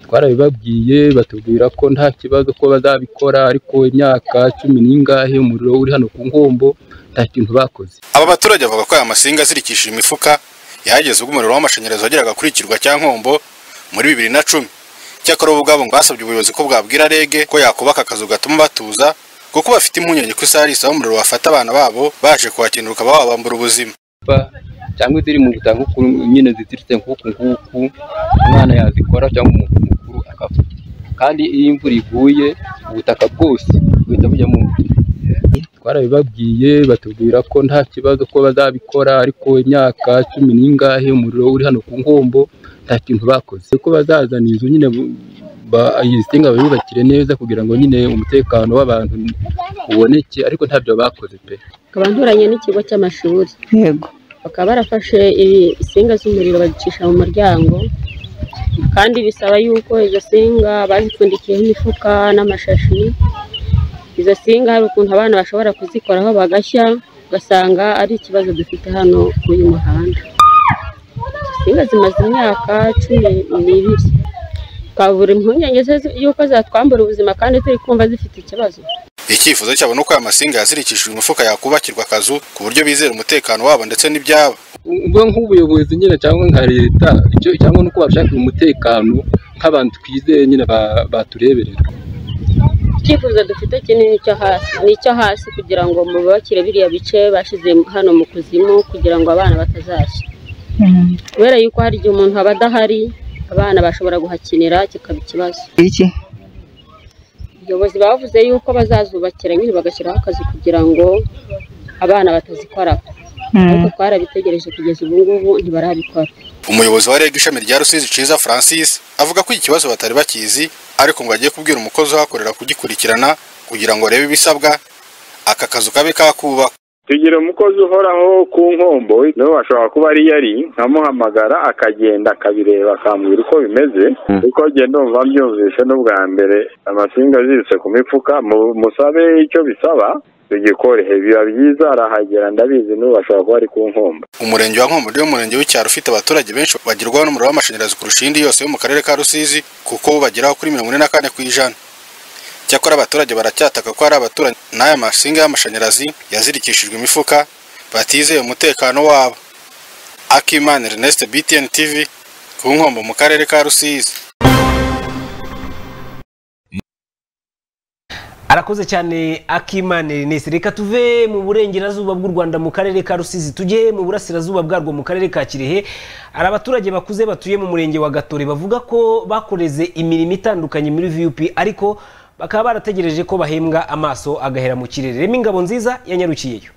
twarabibabwiye batubwira ko nta kibazo ko bazabikora ariko imyaka cumi n'ingahe umuriro uri hano ku nkombo nta kintu bakoze aba baturage bavuga ko aya masinga azirikishije imifuka yahageze ubwo umuriro w'amashanyarazi wageraga kuri kirwa cya nkombo muri bibiri na cumi cyakora ubu ngabo ngo basabye ubuyobozi ko bwabwira rege ko yakubaka akazu gatuma batuza kuko bafite impungenge ko isaha ari isaha umuriro wafata abana babo baje kuhakenera ukaba wabambura ubuzima cyangwa iziri mu gutanga ukuru nyine ziziritse nk'uku nguku umwana yazikora cyangwa umuntu mukuru akapfa kandi iyo imvura iguye ubutaka bwose buhita bujya mu nzu twarabibabwiye batubwira ko nta kibazo ko bazabikora ariko imyaka cumi n'ingahe umuriro uri hano ku nkombo nta kintu bakoze ko bazazana inzu nyine bu- ba- iyi singa bayubakire neza kugira ngo nyine umutekano w'abantu uboneke ariko ntabyo bakoze pe kabanduranye n'ikigo cy'amashuri yego bakaba barafashe i- insinga z'umuriro bazicisha mu muryango kandi bisaba yuko izo nsinga bazipfundikiyeho imifuka n'amashashi izo nsinga hari ukuntu abana bashobora kuzikoraho bagashya ugasanga ari ikibazo dufite hano kuri uyu muhanda izo nsinga zimaze imyaka cumi n'ibiri twabura impungenge ze yuko zatwambura ubuzima kandi turi kumva zifite ikibazo icyifuzo cyabo ni uko aya masinga yazirikishijwe imifuka yakubakirwa akazu ku buryo bizera umutekano wabo ndetse n'ibyabo ubwo nk'ubuyobozi nyine cyangwa nka leta icyo cyangwa nuko bashakira umutekano nk'abantu twizeye nyine ba- batureberera icyifuzo dufite kinini cyo hasi ni icyo hasi kugira ngo mubakire biriya bice bashyize hano mu kuzimu kugira ngo abana batazashya kubera yuko hari igihe umuntu aba adahari abana bashobora guhakinira kikaba ikibazo iki abayobozi bavuze yuko bazazubakira nyine bagashyiraho akazi kugira ngo abana batazikora ariko twarabitegereje kugeza ubu ngubu ntibarabikora umuyobozi wa reg ishami rya rusizi ciza francis avuga ko iki kibazo batari bakizi ariko ngo agiye kubwira umukozi uhakorera kugikurikirana kugira ngo arebe ibisabwa aka kazu kabe kakubaka tugira umukozi uhoraho ku nkombo niwe ashobora kuba ari yari nkamuhamagara akagenda akabireba akambwira uko bimeze kuko genda umva mbyumvise n'ubwa mbere amasinga aziritse ku mifuka mu- musabe icyo bisaba tugikore biba byiza arahagera ndabizi n'ubu ashobora kuba ari ku nkombo umurenge wa nkombo niwo murenge w'icyaro ufite abaturage benshi bagerwaho n'umuriro w'amashanyarazi kurusha indi yose yo mu karere ka rusizi kuko bageraho kuri mirongo ine na kane ku ijana cyakora abaturage baracyataka ko hari abaturanyi n'aya masinga y'amashanyarazi yazirikishijwe imifuka batizeye umutekano wabo akimana ernest btn tv ku nkombo mu karere ka rusizi arakoze cyane akimana ernest reka tuve mu burengerazuba bw'u rwanda mu karere ka rusizi tujye mu burasirazuba bwarwo mu karere ka kirehe hari abaturage bakuze batuye mu murenge wa gatore bavuga ko bakoreze imirimo itandukanye muri vup ariko bakaba barategereje ko bahembwa amaso agahera mu kirere rema ingabo nziza yanyarukiyeyo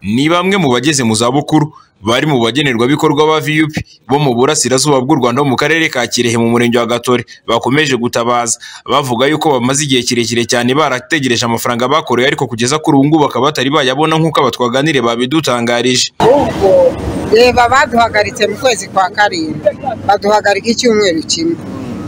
ni bamwe mu bageze mu zabukuru bari mu bagenerwabikorwa ba vup bo mu burasirazuba bw'u rwanda mu karere ka kirehe mu murenge wa gatore bakomeje gutabaza bavuga yuko bamaze igihe kirekire cyane barategereje amafaranga bakoreye ariko kugeza kuri ubu ngubu bakaba batari bayabona nk'uko abatwaganire babidutangarije ahubwo reba baduhagaritse mu kwezi kwa karindwi baduhagarika icyumweru kimwe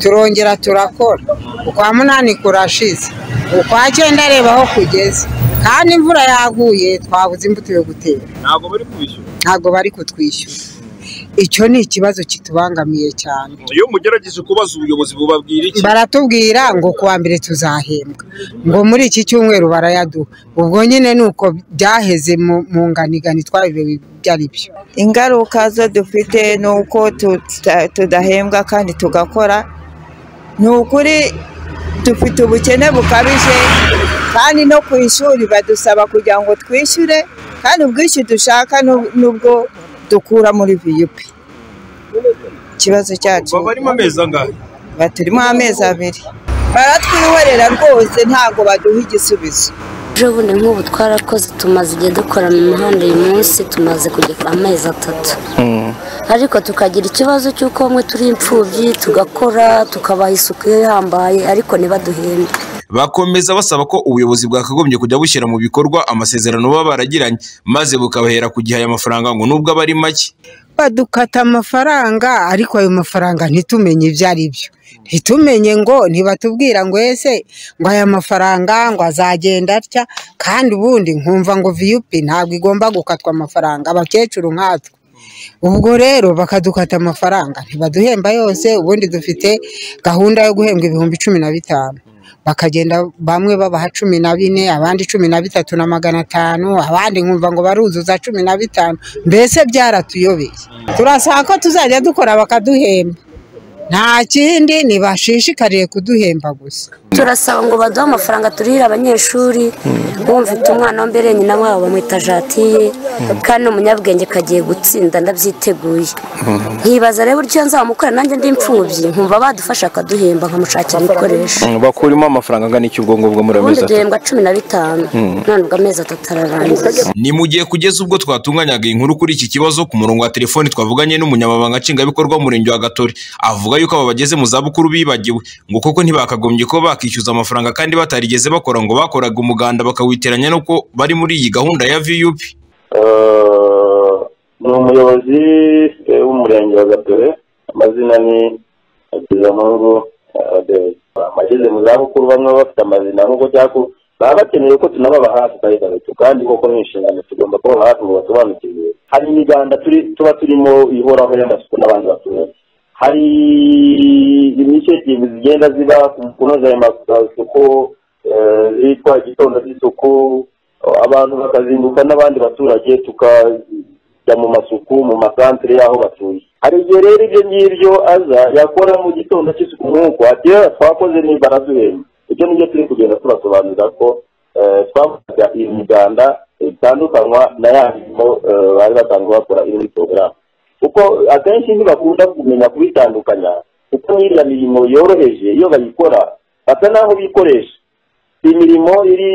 turongera turakora ukwa munani kurashize ukwa cyenda reba aho kugeze kandi imvura yaguye twabuze imbuto yo gutera ntabwo bari kubishyura ntabwo bari kutwishyura icyo ni ikibazo kitubangamiye cyane iyo mugerageje kubaza ubuyobozi bubabwira iki baratubwira ngo ku wa mbere tuzahembwa ngo muri iki cyumweru barayaduha ubwo nyine ni uko byaheze mu- mu nganigani twabirewe ibyo ari byo ingaruka zo dufite ni uko tuta- tudahembwa kandi tugakora ni ukuri dufite ubukene bukabije kandi no ku ishuri badusaba kugira ngo twishyure kandi ubwishyu dushaka nu- nubwo dukura muri viyupi ikibazo cyacu barimo amezi angahe Ba- turimo amezi abiri baratwihorera rwose ntabwo baduha igisubizo ejo bundi nk'ubu twarakoze tumaze igihe dukora mu muhanda uyu munsi tumaze kugera amezi atatu ariko tukagira ikibazo cy'uko bamwe turi imfubyi tugakora tukabaha isuku ihambaye ariko ntibaduhembe bakomeza basaba ko ubuyobozi bwakagombye kujya bushyira mu bikorwa amasezerano baba baragiranye maze bukabahera ku gihe aya mafaranga ngo nubwo aba ari make badukata amafaranga ariko ayo mafaranga ntitumenye ibyo ari byo ntitumenye ngo ntibatubwira ngo ese ngo aya mafaranga ngo azagenda atya kandi ubundi nkumva ngo viyupi ntabwo igomba gukatwa amafaranga abakecuru nkatwe ubwo rero bakadukata amafaranga ntibaduhemba yose ubundi dufite gahunda yo guhembwa ibihumbi cumi na bitanu bakagenda bamwe babaha cumi na bine abandi cumi na bitatu na magana atanu abandi nkumva ngo baruzuza cumi na bitanu mbese byaratuyobeye turasaba ko tuzajya dukora bakaduhemba nta kindi ntibashishikariye kuduhemba gusa turasaba ngo baduhe amafaranga turihire abanyeshuri bumvita umwana wa mbere nyina wabo bamwita jatiye kandi ni umunyabwenge kagiye gutsinda ndabyiteguye nkibaza rero uburyo nzamukorera nanjye ndi imfubyi nkumva badufasha akaduhemba nkamushakira ibikoresho bakurimo amafaranga angana iki ubwo ngubwo muri ubundi duhembwa cumi na bitanu Mm. none ubwo amezi atatu ararangiye ni mu gihe kugeza ubwo twatunganyaga inkuru kuri iki kibazo ku murongo wa telefoni twavuganye n'umunyamabanga nshingwabikorwa w'umurenge wa gatore avuga yuko aba bageze mu zabukuru bibagiwe ngo koko ntibakagombye kuba bakishyuza amafaranga kandi batarigeze bakora ngo bakoraga umuganda bakawitiranya nuko bari muri iyi gahunda ya vup ni umuyobozi eh, w'umurenge wa gatore amazina ni hakizampungu adeyi abageze mu zabukuru bamwe baba bafite amazina nk'uko cyako baba bakeneye ko tunababa hafi gahita gato kandi koko ni inshingano tugomba kuba hafi ngo basobanukirwe hari imiganda turi tuba turimo ihoraho y'amasuku n'abandi baturage hari initiative zigenda ziba ku kunoza ayo masuku eh, zitwa igitondo cy'isuku abantu bakazinduka n'abandi baturage tukajya mu masuku mu masantere y'aho batuye hari igihe rero ibyo ngibyo aza yakora mu gitondo cy'isuku nk'uko ati "Eh, twakoze ni baraduhemba ibyo nibyo turi kugenda tubasobanurira ko eh, twakoraga iyi miganda itandukanywa na ya mirimo eh, bari basanzwe bakora iri muri porogaramu kuko akenshi ntibakunda kumenya kubitandukanya kuko nk'iriya mirimo yoroheje iyo bayikora basa n'aho bikoresha imirimo iri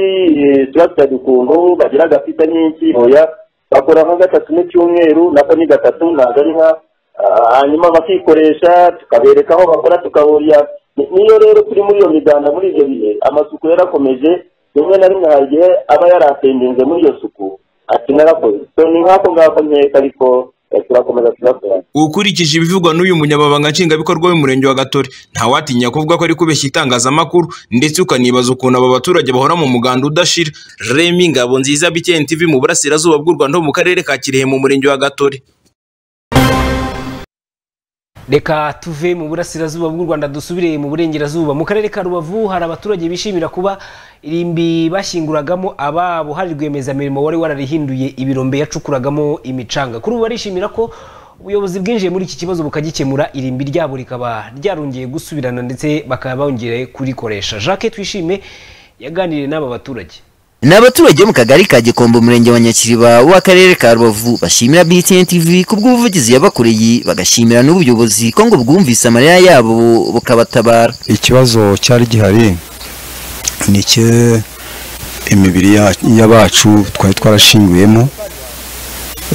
eh, turabitaga ukuntu bagira agapita nyinshi oya bakora nka gatatu mu cyumweru nako ni gatatu ntabwo ari nka ah, hanyuma bakikoresha tukabereka aho bakora tukahurira Ni- niyo rero turi muri iyo miganda muri ibyo bihe amasuku yarakomeje rimwe na rimwe hari igihe aba yaratengenze muri iyo suku ati narakoze so ni nk'ako ngako nkeka ariko eh, turakomeza tugakora ukurikije ibivugwa n'uyu munyamabanga nshingwabikorwa w'umurenge wa gatore ntawatinya kuvuga ko ari kubeshya itangazamakuru ndetse ukanibaza ukuntu aba baturage bahora mu muganda udashira remi ngabo nziza btn tv mu burasirazuba bw'u rwanda ho mu karere ka kirehe mu murenge wa gatore reka tuve mu burasirazuba bw'u rwanda dusubire mu burengerazuba mu karere ka rubavu hari abaturage bishimira kuba irimbi bashyinguragamo ababo hari rwiyemezamirimo wari wararihinduye ibirombe yacukuragamo imicanga kuri ubu barishimira ko ubuyobozi bwinjiye muri iki kibazo bukagikemura irimbi ryabo rikaba ryarongeye gusubirana ndetse bakaba bongeye kurikoresha jacques twishime yaganiriye n'aba baturage ni abaturage bo mu kagari ka gikombe umurenge wa nyakiriba w'akarere ka rubavu bashimira btn tv ku bw'ubuvugizi yabakoreye bagashimira n'ubuyobozi ko ngo bwumvise amarira yabo bukabatabara ikibazo cyari gihari ni icye imibiri ya- y'abacu twari twarashinguyemo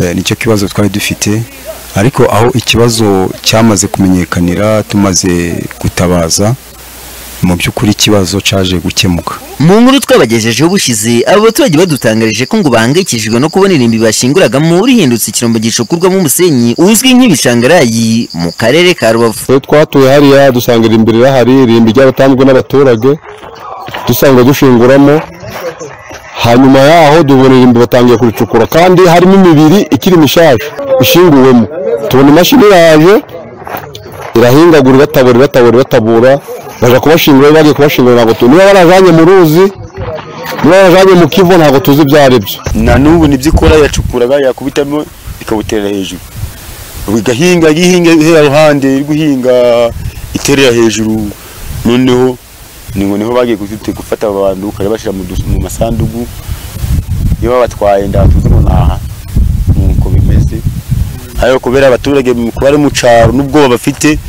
Eh, nicyo kibazo twari dufite ariko aho ikibazo cyamaze kumenyekanira tumaze gutabaza mu by'ukuri ikibazo cyaje gukemuka mu nkuru twabagejejeho bushize aba baturage badutangarije ko ngo bahangayikishijwe no kubona irimbi bashinguragamo rihindutse ikirombo gicukurwamo umusenyi uzwi nk'ibishangarayi mu karere ka rubavu twe twatuye hariya dusanga irimbi rirahari irimbi ryaratanzwe n'abaturage dusanga dushinguramo hanyuma yaho dubona irimbi batangiye kuricukura kandi harimo imibiri ikiri mishasha ishinguwemo tubona imashini iraje irahingagura ibatabura ibatabura ibatabura baje kubashingura bagiye kubashingura ntabwo tuzi niba barajanye mu ruzi niba barajanye mu kivu ntabwo tuzi ibyo ari byo na n'ubu nibyo ikora yacukuraga yakubitamo ikawuterera hejuru ubu igahinga ihinga ihera ruhande iri guhinga iterera hejuru noneho ni ngo niho bagiye kuzite- gufata abantu ukajya bashyira mu dus- mu masanduku iyo babatwaye ndatuzi ngo naha nuko bimeze ariko kubera abaturage mu kuba ari mu cyaro n'ubwoba bafite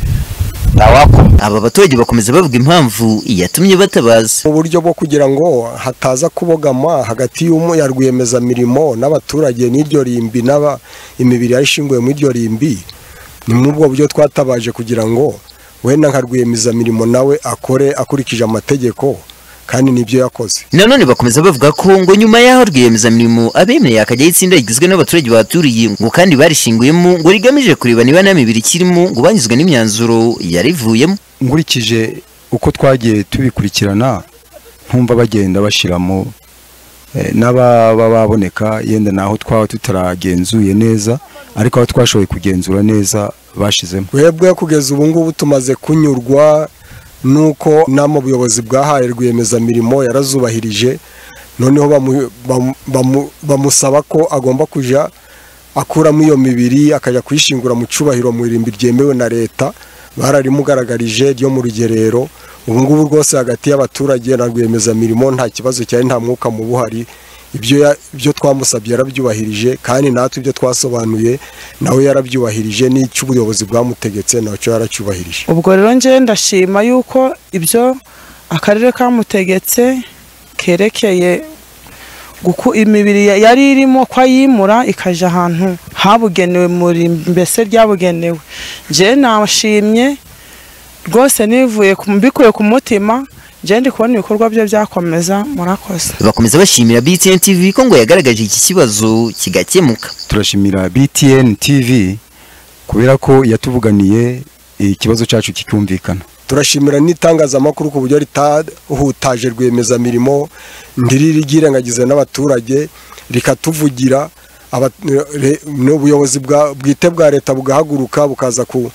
aba baturage bakomeza bavuga impamvu iyatumye batabaza uburyo bwo kugira ngo hataza kubogama hagati y'umu- ya rwiyemezamirimo n'abaturage n'iryo rimbi n'aba imibiri yari ishinguye mu iryo rimbi ni muri ubwo buryo twatabaje kugira ngo wenda nka rwiyemezamirimo nawe akore akurikije amategeko kandi nibyo yakoze nanone bakomeza bavuga ko ngo nyuma y'aho rwiyemezamirimo abemereye akajyaho itsinda rigizwe n'abaturage baturiye ngo kandi barishinguyemo ngo rigamije kureba niba nta mibiri ikirimo ngo banyuzwe n'imyanzuro yarivuyemo nkurikije uko twagiye tubikurikirana ntumva bagenda bashyiramo eh, n'ababa baboneka yenda naho twaba tutaragenzuye neza ariko aho twashoboye kugenzura neza bashizemo twebwe kugeza ubu ngubu tumaze kunyurwa n'uko nama ubuyobozi bwahaye rwiyemezamirimo yarazubahirije noneho bamu- bamu- bamu- bamusaba ko agomba kujya akuramo iyo mibiri akajya kuyishingura mu cyubahiro mu irimbi ryemewe na leta bararimugaragaje ryo mu rugerero ubu ngubu rwose hagati y'abaturage na rwiyemezamirimo nta kibazo cyari nta mwuka mubi uhari ibyo ya- ibyo twamusabye yarabyubahirije kandi natwe ibyo twasobanuye nawe yarabyubahirije n'icyo ubuyobozi bwamutegetse nacyo yaracyubahirije ubwo rero njye ndashima yuko ibyo akarere kamutegetse kerekeye guku imibiri ya- yari irimo ko ayimura ikajya ahantu habugenewe muri mbese ryabugenewe njye nashimye rwose nivuye ku- mbikuye ku mutima njye ndi kubona ibikorwa bye byakomeza murakoze bakomeza bashimira btn tv ko ngo yagaragaje iki kibazo kigakemuka turashimira btn tv kubera ko yatuvuganiye ikibazo cyacu kikumvikana turashimira n'itangazamakuru ku buryo ritahutaje rwiyemezamirimo ntiriri ryirengagize n'abaturage rikatuvugira aba- re- n'ubuyobozi bwa- bwite bwa leta bugahaguruka bukaza ku-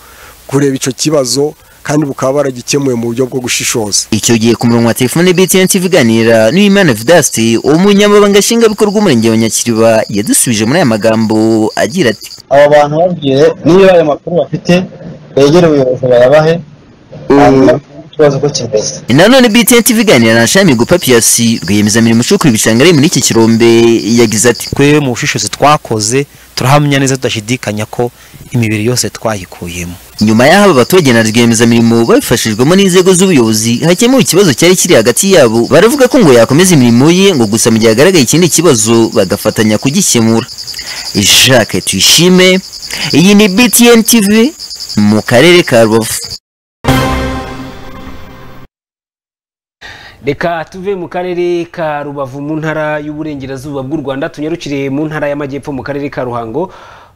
kureba icyo kibazo kandi bukaba baragikemuye mu buryo bwo gushishoza icyo gihe ku murongo wa telefone btn tv iganira n'uwimana vidaste umunyamabanga nshingwabikorwa w'umurenge wa nyakiriba yadusubije muri aya magambo agira ati aba bantu babwiye niba ayo makuru bafite begere ubuyobozi bayabahe hanyuma turebe ikibazo uko kimeze nanone btn tv iganira na shamigo papiyasi rwiyemezamirimo ucukura ibishanga ari muri iki kirombe yagize ati twe mu bushishozi twakoze turahamya neza tudashidikanya ko imibiri yose twayikuyemo nyuma y'aho aba baturage na rwiyemezamirimo babifashijwemo n'inzego z'ubuyobozi hakemuwe ikibazo cyari kiri hagati yabo baravuga ko ngo yakomeza imirimo ye ngo gusa mu gihe hagaragaye ikindi kibazo bagafatanya kugikemura jacques tuyishime iyi ni btn tv mu karere ka rubavu reka tuve mu karere ka rubavu mu ntara y'uburengerazuba bw'u rwanda tunyarukire mu ntara y'amajyepfo mu karere ka ruhango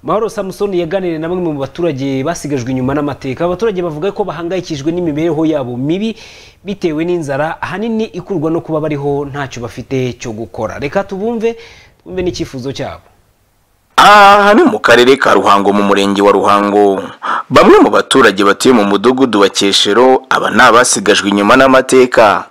mahoro samusoni yaganiriye na bamwe mu baturage basigajwe inyuma n'amateka abaturage bavuga ko bahangayikishijwe n'imibereho yabo mibi bitewe n'inzara ahanini ikurwa no kuba bariho ntacyo bafite cyo gukora reka tubumve twumve n'icyifuzo cyabo aha ni mu karere ka ruhango mu murenge wa ruhango bamwe mu baturage batuye mu mudugudu wa keshero aba ni abasigajwe inyuma n'amateka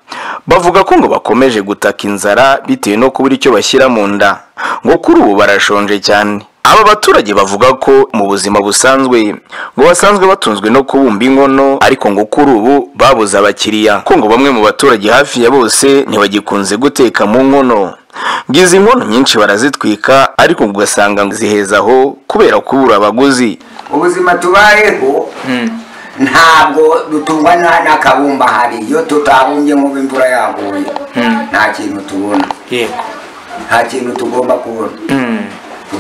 bavuga ko ngo bakomeje gutaka inzara bitewe no kubura icyo bashyira mu nda ngo kuri ubu barashonje cyane aba baturage bavuga ko mu buzima busanzwe ngo basanzwe batunzwe no kubumba inkono ariko ngo kuri ubu babuze abakiriya ko ngo bamwe mu baturage hafi ya bose ntibagikunze guteka mu nkono ngo izi nkono nyinshi barazitwika ariko ugasanga ziheza aho kubera kubura abaguzi ubuzima tubayeho ntabwo dutungwa na- n'akabumba hari iyo tutabumbye nk'ubu imvura yaguye nta kintu tubona nta kintu tugomba kubona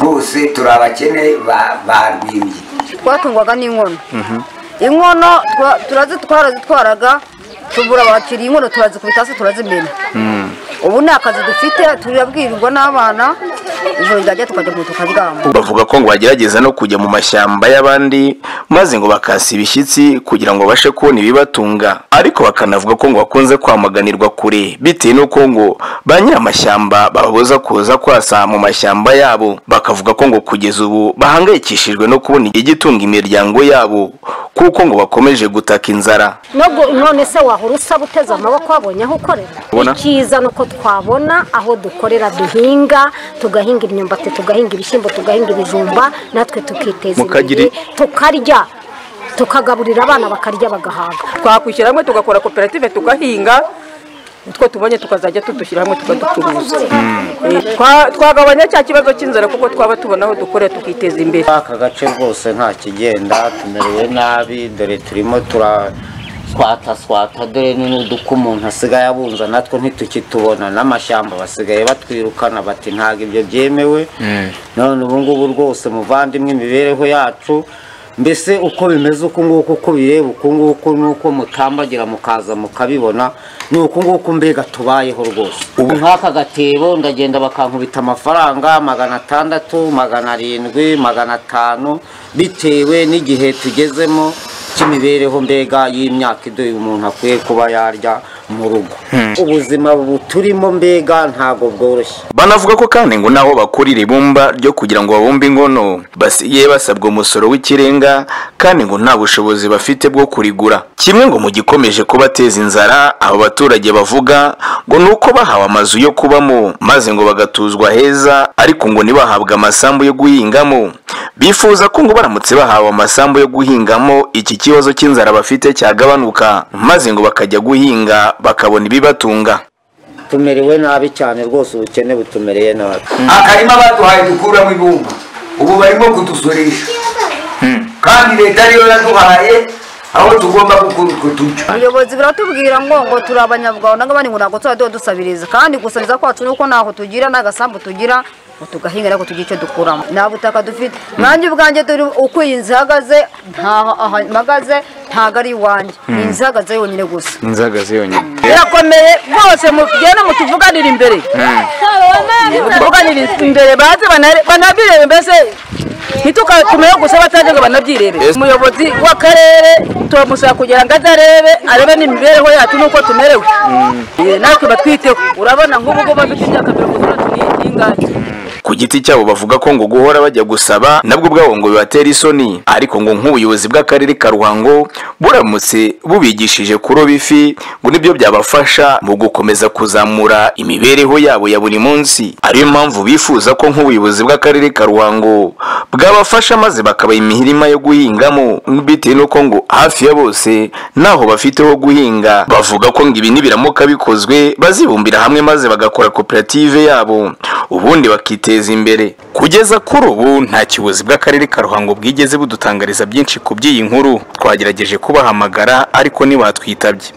rwose turi abakene ba- barwimbye twatungwaga n'inkono inkono twa- turazitwara zitwaraga tubura abakiriya inkono turazikubita hasi turazimena ubu ni akazi dufite turabwirirwa n'abana ijoro ryajya tukajya mu tukaryama bavuga ko ngo bagerageza no kujya mu mashyamba y'abandi maze ngo bakasi ibishyitsi kugira ngo babashe kubona ibibatunga ariko bakanavuga ko ngo bakunze kwamaganirwa kure bitewe n'uko ngo ba nyiramashyamba bababuza kuza kwasa mu mashyamba yabo bakavuga ko ngo kugeza ubu bahangayikishijwe no kubona igitunga imiryango yabo kuko ngo bakomeje gutaka inzara Nogu- none se wahora usaba uteze amaboko wabonye aho ukorera Ubona? icyiza ni uko twabona aho dukorera duhinga tugahinga imyumbati tugahinga ibishyimbo tugahinga ibijumba natwe tukiteza Mukagira imbere tukarya tukagaburira abana bakarya bagahaga twakwishyira hamwe tugakora koperative tugahinga utwo tubonye tukazajya tudushyira hamwe tukaducuruza Eh, twa- twagabanya cya kibazo cy'inzara kuko twaba tubona aho dukorera tukiteza imbere aka gace rwose nta kigenda tumerewe nabi dore turimo tura swata swata dore n'uduka umuntu asigaye abunza natwo ntitukitubona n'amashyamba basigaye batwirukana bati ntabwo ibyo byemewe none ubu ngubu rwose muvandimwe imibereho yacu mbese uko bimeze uku nguku uko bireba uku nguku n'uko mutambagira mukaza mukabibona ni uku nguku mbega tubayeho rwose ubu nk'aka gatebo ndagenda bakankubita amafaranga magana atandatu magana arindwi magana atanu bitewe n'igihe tugezemo cy'imibereho mbega y'imyaka iduha umuntu akwiye kuba yarya mu rugo ubuzima buturimo mbega ntabwo bworoshye banavuga ko kandi ngo n'aho bakurira ibumba ryo kugira ngo babumbe inkono basigaye basabwa umusoro w'ikirenga kandi ngo nta bushobozi bafite bwo kurigura kimwe ngo mu gikomeje kubateza inzara abo baturage bavuga ngo ni uko bahawe amazu yo kubamo maze ngo bagatuzwa heza ariko ngo ntibahabwe amasambu yo guhingamo bifuza ko ngo baramutse bahawe amasambu yo guhingamo iki kibazo cy'inzara bafite cyagabanuka maze ngo bakajya guhinga bakabona ibibatunga tumerewe nabi cyane rwose ubukene butumereye nabi akarima baduhaye dukuramo ibumba ubu barimo kudusurisha kandi leta ariyo yaduhaye aho tugomba gukura utwo turyo ubuyobozi buratubwira ngo ngo turi abanyarwanda nk'abandi ngo ntabwo tuzajya tuba dusabiriza kandi gusabiriza kwacu ni uko ntaho tugira nta gasambu tugira ngo tugahinga ariko tugire icyo dukuramo nta butaka dufite nanjye ubwanjye dore uko iyi nzu ihagaze ntaho aha mpagaze ntago ari iwanjye Hmm. iyi nzu ihagaze yonyine gusa inzagazi yonyine birakomeye rwose mugende mutuvuganire imbere tuvuganire imbere baze banare- banabirebe mbese ntitukakumeho gusa bataje ngo banabyirebe umuyobozi w'akarere turamusaba kugira ngo azarebe arebe n'imibereho yacu n'uko tumerewe Eh, natwe batwiteho urabona nk'ubu ngubu bafite imyaka mirongo itandatu n'iyindi y'ingagi ku giti cyabo bavuga ko ngo guhora bajya gusaba nabwo ubwabo ngo bibatera isoni ariko ngo nk'ubuyobozi bw'akarere ka ruhango buramutse bubigishije kuroba ifi ngo nibyo byabafasha mu gukomeza kuzamura imibereho yabo ya buri munsi ariyo mpamvu bifuza ko nk'ubuyobozi bw'akarere ka ruhango bwabafasha maze bakabaha imihirima yo guhingamo bitewe n'uko ngo hafi ya bose ntaho bafite ho guhinga bavuga ko ngo ibi nibiramuka bikozwe bazibumbira hamwe maze bagakora koperative yabo ubundi bakiteza imbere kugeza kuri ubu nta kibuzi bw'akarere ka ruhango bwigeze budutangariza byinshi ku by'iyi nkuru twagerageje kubahamagara ariko ntibatwitabye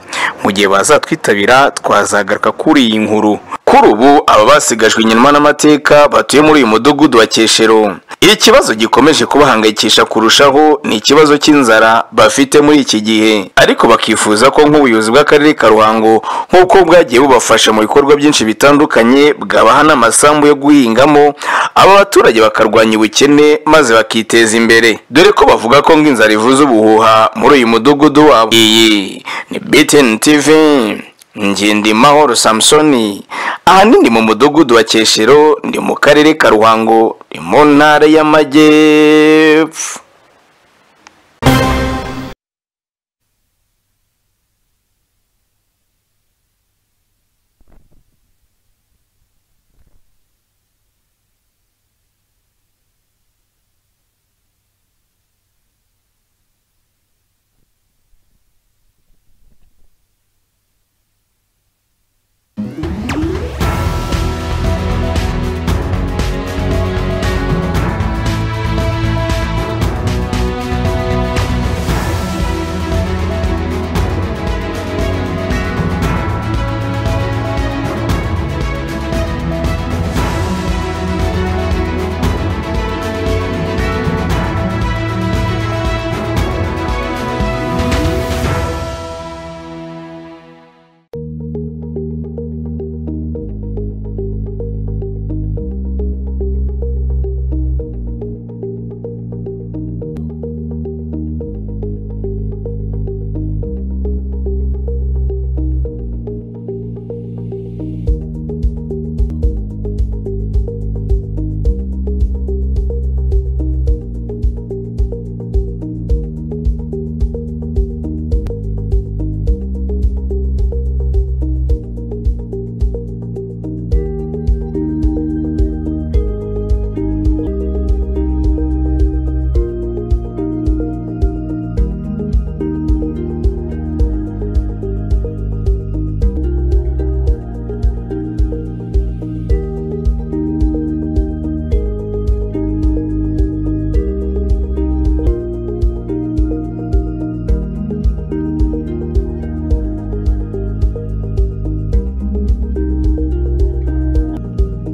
mu gihe bazatwitabira twazagaruka kuri iyi nkuru kuri ubu aba basigajwe inyuma n'amateka batuye muri uyu mudugudu wa keshero ikibazo gikomeje kubahangayikisha kurushaho ni ikibazo cy'inzara bafite muri iki gihe ariko bakifuza ko nk'ubuyobozi bw'akarere ka ruhango nk'uko bwagiye bubafasha mu bikorwa byinshi bitandukanye bwabaha n'amasambu yo guhingamo aba baturage bakarwanya ubukene maze bakiteza imbere dore ko bavuga ko ngo inzara ivuze ubuhuha muri uyu mudugudu wabo iyi ni btn tv ngende mahoro samusoni ahanini mu mudugudu wa keshero ni mu karere ka ruhango ni mu ntara y'amajyepfo